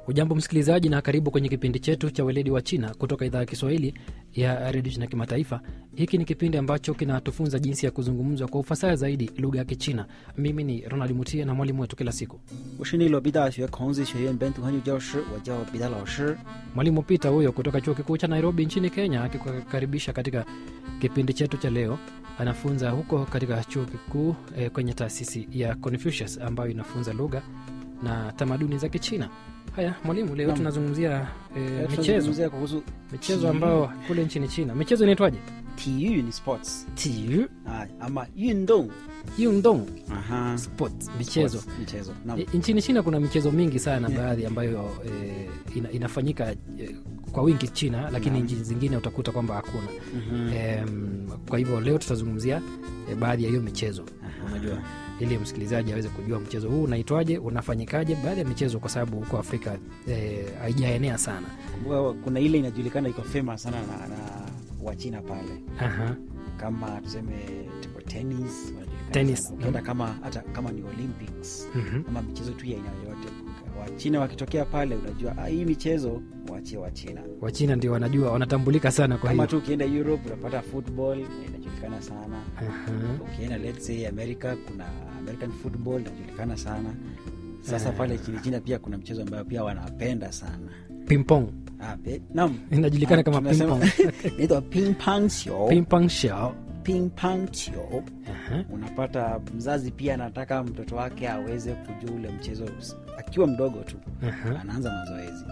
Ujambo msikilizaji, na karibu kwenye kipindi chetu cha weledi wa China kutoka idhaa ya Kiswahili ya redio China Kimataifa. Hiki ni kipindi ambacho kinatufunza jinsi ya kuzungumza kwa ufasaha zaidi lugha ya Kichina. Mimi ni Ronald Mutie na mwalimu wetu kila siku 我是内罗毕大学孔子学院本土汉语教师，我叫彼得老师。 mwalimu Peter huyo kutoka chuo kikuu cha Nairobi nchini Kenya, akikukaribisha katika kipindi chetu cha leo. Anafunza huko katika chuo kikuu eh, kwenye taasisi ya Confucius ambayo inafunza lugha na tamaduni za Kichina. Haya mwalimu, leo Naam. tunazungumzia eh, Leo michezo tunazungumzia kuhusu michezo ambao kule nchini China michezo inaitwaje? 体育ni sports Tiu, ah, ama 运动 yundong, Aha. sports, michezo. Sports, michezo naam. I- Nchini China kuna michezo mingi sana Yeah. baadhi ambayo eh, ina, inafanyika eh, kwa wingi China, lakini Naam. nchi zingine utakuta kwamba hakuna. Mhm. Em, kwa hivyo leo tutazungumzia eh, baadhi ya hiyo michezo Aha. unajua ili msikilizaji aweze kujua mchezo huu unaitwaje unafanyikaje baadhi ya michezo kwa sababu huko afrika eh, haijaenea sana Kumbuka kuna ile inajulikana iko famous sana na, na wachina pale Aha. kama tuseme table tennis wanajulikana Tennis, sana. ukienda kama hata kama ni olympics Mhm. ama michezo tu ya aina yoyote wachina wakitokea pale unajua ah, hii michezo waachie wachina wachina ndio wanajua wanatambulika sana kwa kama hiyo tu ukienda europe unapata football inajulikana sana Aha. ukienda let's say america kuna american football inajulikana sana sasa Eh. pale chini china pia kuna mchezo ambayo pia wanapenda sana pimpong ah, pe- naam inajulikana Ah, kama tunasema- pimpong inaitwa ping pong show pimpong shao ping pong show Aha. unapata mzazi pia anataka mtoto wake aweze kujua ule mchezo s- akiwa mdogo tu Aha. anaanza mazoezi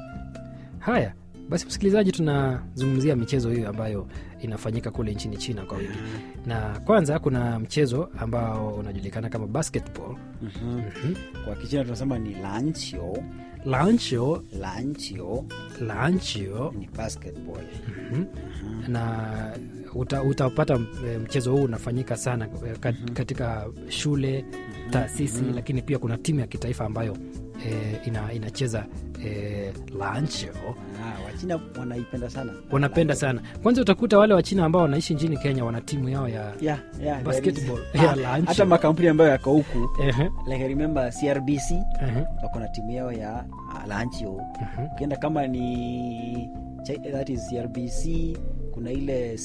haya basi msikilizaji tunazungumzia michezo hiyo ambayo inafanyika kule nchini china kwa wingi na kwanza kuna mchezo ambao unajulikana kama basketball Mhm. Mhm. kwa kichina tunasema ni lanchio lancho lanchio lancho ni basketball Mhm. na uta, utapata e, mchezo huu unafanyika sana e, kat, katika shule taasisi lakini pia kuna timu ya kitaifa ambayo e, ina, inacheza e, lancho ah, wachina wanaipenda sana wanapenda sana kwanza utakuta wale wachina ambao wanaishi nchini kenya wana timu yao ya yeah, yeah, Basketball. there is- Yeah, Ah, lanchio. hata makampuni ambayo yako huku Ehe, like I remember crbc ehe, wako na timu yao ya uh, lanchio mhm. ukienda kama ni Ch- that is crbc kuna ile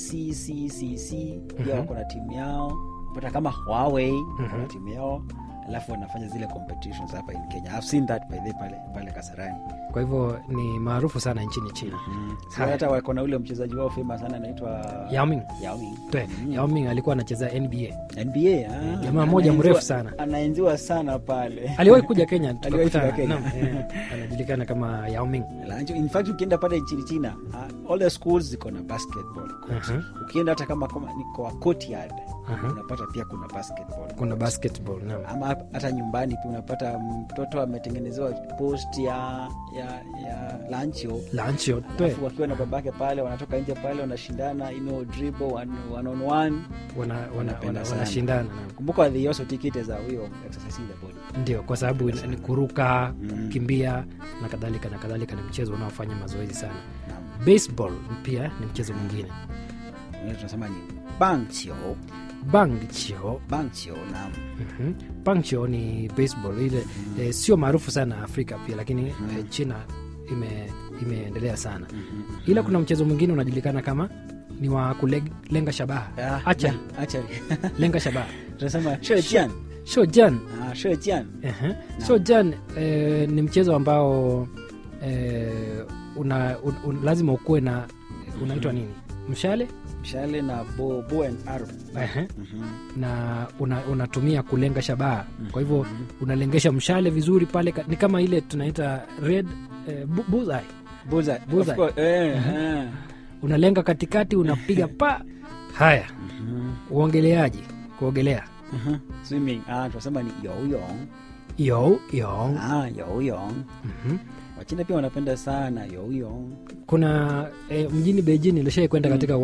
cccc pia Mhm. wako na timu yao pata kama huawei wako na Mhm. timu yao alafu wanafanya zile competitions hapa in kenya I've seen that by the way pale, pale kasarani kwa hivyo ni maarufu sana nchini china so Haya. hata wako na ule mchezaji wao famous sana anaitwa Yao Ming. Yao Ming. Twe, Mm. Yao Ming alikuwa anacheza nba nba ah, jamaa mmoja anaenziwa- mrefu sana. anaenziwa sana pale aliwahi kuja kenya Aliwahi tukakutana kuja Kenya. naam, eh, anajulikana kama Yao Ming Lancho- in fact ukienda pale nchini china uh, all the schools ziko na basketball court. Aha. ukienda hata kama, kama ni kwa courtyard Aha. unapata pia kuna basketball kuna basketball naam. ama hap- hata nyumbani pia unapata mtoto ametengenezewa post ya ya ya lancho lancho twe alafu wakiwa na babake pale wanatoka nje pale wanashindana you know, dribble one, one on one wana, wana, Wanapenda wana, sana. wanashindana naam. kumbuka they also take it as a way of exercising the body ndio kwa sababu ina- ni kuruka Mm. kukimbia na kadhalika na kadhalika ni mchezo unaofanya mazoezi sana Naam. baseball pia ni mchezo mwingine Wengine tunasema ni bangchio bangcho bangchio naam Mhm. bangcho ni baseball ile eh, sio maarufu sana afrika pia lakini eh, china ime imeendelea sana ila kuna mchezo mwingine unajulikana kama ni wa kulenga shabaha Ah, Archery. yeah, archery. lenga shabaha tunasema shejian shojan ah, shejian Ehe. shojan eh, ni mchezo ambao eh, una, un, un, lazima ukuwe na unaitwa nini mshale mshale na bow, bow and arrow Ehe. Mhm. na una, unatumia kulenga shabaha kwa hivyo unalengesha mshale vizuri pale ka- ni kama ile tunaita red eh, bu- bullseye. Bullseye. Bullseye. Of course, eh, eh. unalenga katikati unapiga pa haya Mhm. uongeleaji kuogelea Mhm. swimming ah, tunasema ni yoyong yo yo ah, yoyong Mhm. wachina pia wanapenda sana yoyong kuna eh, mjini beijing ilishai kwenda katika